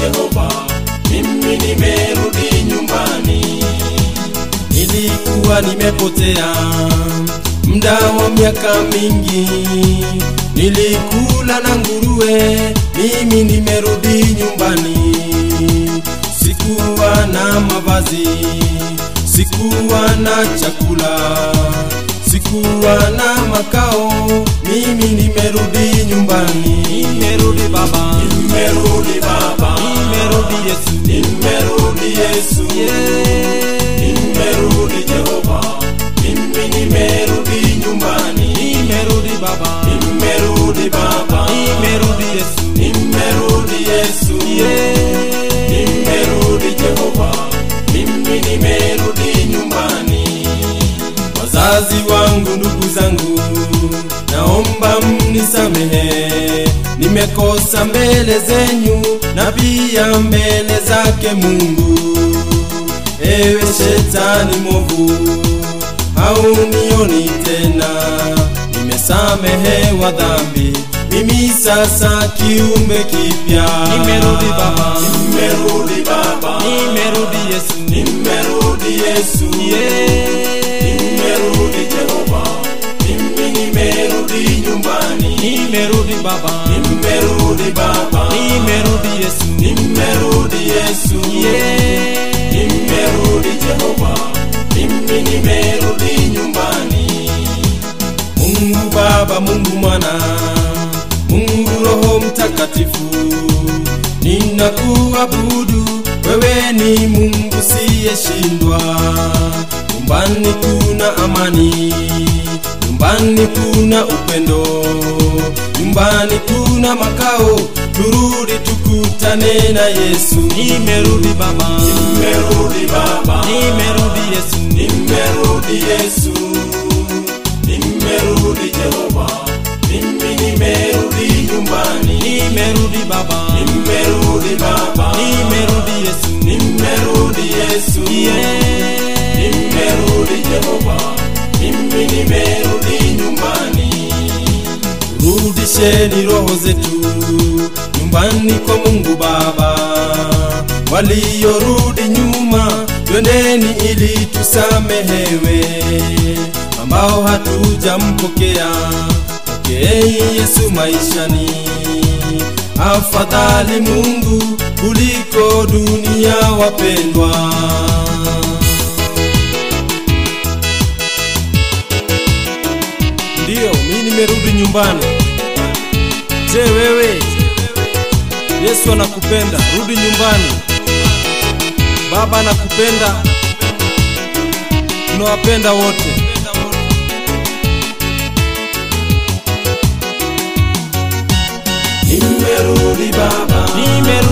Jehova, mimi nimerudi nyumbani. Nilikuwa nimepotea muda wa miaka mingi, nilikula na nguruwe, mimi nimerudi nyumbani. Sikuwa na mavazi, sikuwa na chakula, sikuwa na makao, mimi nimerudi nyumbani. Nimerudi Baba, Nimerudi Baba, nimerudi Yesu, nimerudi Yesu, yeah. nimerudi Jehova, mimi nimerudi nyumbani. Nimerudi Baba, Nimerudi Baba, nimerudi Yesu, nimerudi Yesu, yeah. nimerudi Jehova, mimi nimerudi nyumbani. Wazazi wangu, ndugu zangu, naomba mnisamehe, nimekosa mbele zenyu na pia mbele zake Mungu. Ewe shetani mwovu, haunioni tena, nimesamehewa dhambi, mimi sasa kiumbe kipya. Nimerudi Baba, Nimerudi Baba, nimerudi Yesu, nimerudi Yesu, yeah. nimerudi Jehova, mimi nimerudi nyumbani. Nimerudi Baba, Nimerudi Baba, nimerudi Yesu, nimerudi Yesu, yeah. nimerudi Jehova, mimi nimerudi nyumbani. Mungu Baba, Mungu Mwana, Mungu Roho Mtakatifu, ninakuabudu wewe, ni Mungu siyeshindwa. Nyumbani kuna amani, nyumbani kuna upendo, nyumbani kuna makao. Turudi tukutane na Yesu. Nimerudi Baba, Nimerudi Baba, nimerudi Yesu, nimerudi Yesu, nimerudi Jehova, mimi nimerudi nyumbani. nimerudi Baba, Nimerudi Baba, nimerudi Yesu, nimerudi Yesu, yeah. nimerudi Jehova, mimi nimerudi nyumbani. Rudisheni roho zetu nyumbani kwa Mungu Baba. Waliorudi nyuma, twendeni ili tusamehewe. Ambao hatujampokea, pokeeni Yesu maishani. Afadhali Mungu kuliko dunia, wapendwa. Ndiyo, mimi nimerudi nyumbani. Je, wewe? Yesu anakupenda, rudi nyumbani. Baba anakupenda, tunawapenda wote. Nimerudi Baba, Nimerudi